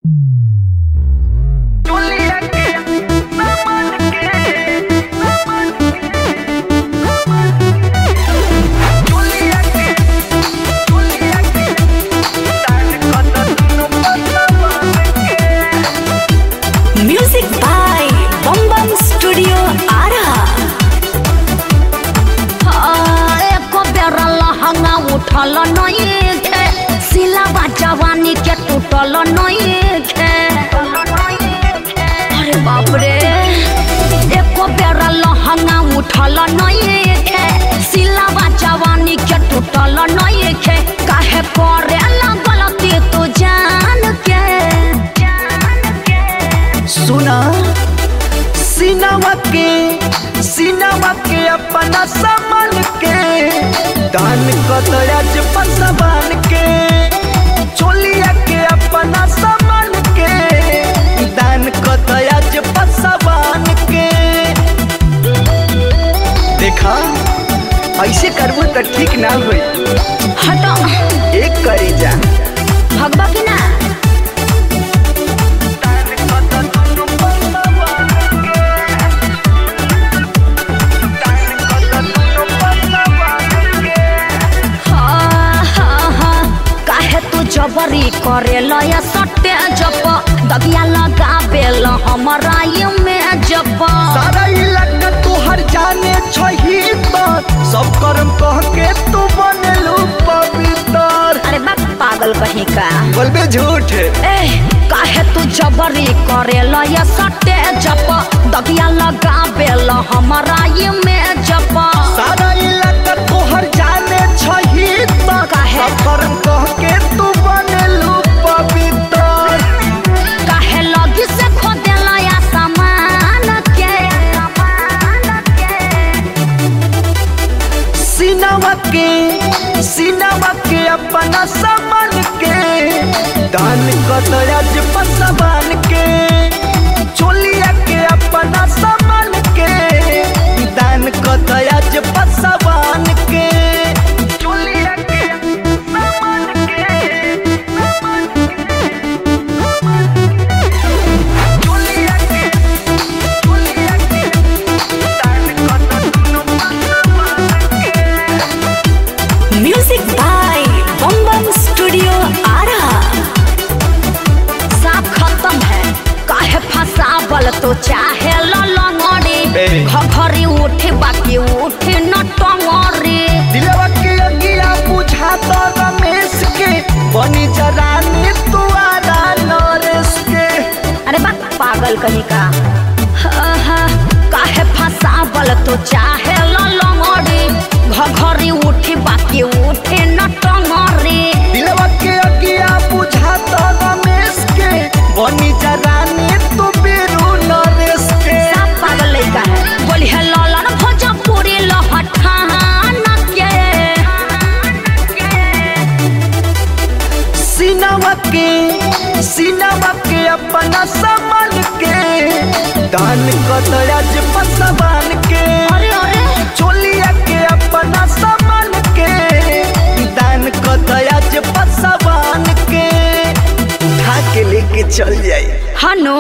टूटल नइखे अरे बाप रे एको बेर लहंगा उठल नइखे सिलावा जवानी के टूटल नइखे काहे करे गलती तू जान के सुना सिनेमा के सिनेमा के अपना सामान के दान कतराज पसवान के चोलिया के अपना सामान के दान कतराज पसवान के देखा ऐसे करबो तो ठीक ना होई हटो एक करी जा भगवा की ना दान कत दुनु पसवान के दान कत दुनु पसवान के हाँ, हाँ, हाँ, काहे तू जबरी करे लय सटे जप दबिया लगाबे ल हमरा ये में जप सारा इलाका तोहर जाने छही तर सब कर्म कह के तू बनलू पवित्र अरे बाप पागल कहीं का बोलबे झूठ ए काहे तू जबरी करे लय सटे जप दबिया लगाबे ल हमरा ये में जप सारा इलाका तोहर जाने छही तर काहे? सब कर्म कह के तू बनलू पवित्र काहे लगी से खोदे लय सामान के सामान के सिनेमा के सिनेमा के अपना सामान के दान कतराज पसवान के चोलिया के अपना सामान के दान कतराज पसवान के चोलिया के सामान के चोलिया के चोलिया के दान कत दुनु पसवान के music by Bam Bam studio Ara साफ खत्म है काहे फसावल तो चाहे ललंगड़ी ए। घघरी उठे बाकी उठे न टंगरी दिलवा के अगिया बुझा तो रमेश के बनी जरानी तू आरा नरेश के अरे बा पागल कहीं का हाँ, हाँ, काहे फसावल तो चाहे ललंगड़ी घघरी उठे बाकी उठे न टंगरी दिलवा के अगिया बुझा तो रमेश के बनी जरानी तू बीरू नरेश के सब पागल लड़का है बोली है ललन भोजपुरी लहठान के सिनेमा के सिनेमा के अपना सामान के दान कतराज पसवान के अरे अरे चोलिया के अपना सामान के दान कतराज पसवान के उठा के लेके चल जाए हनु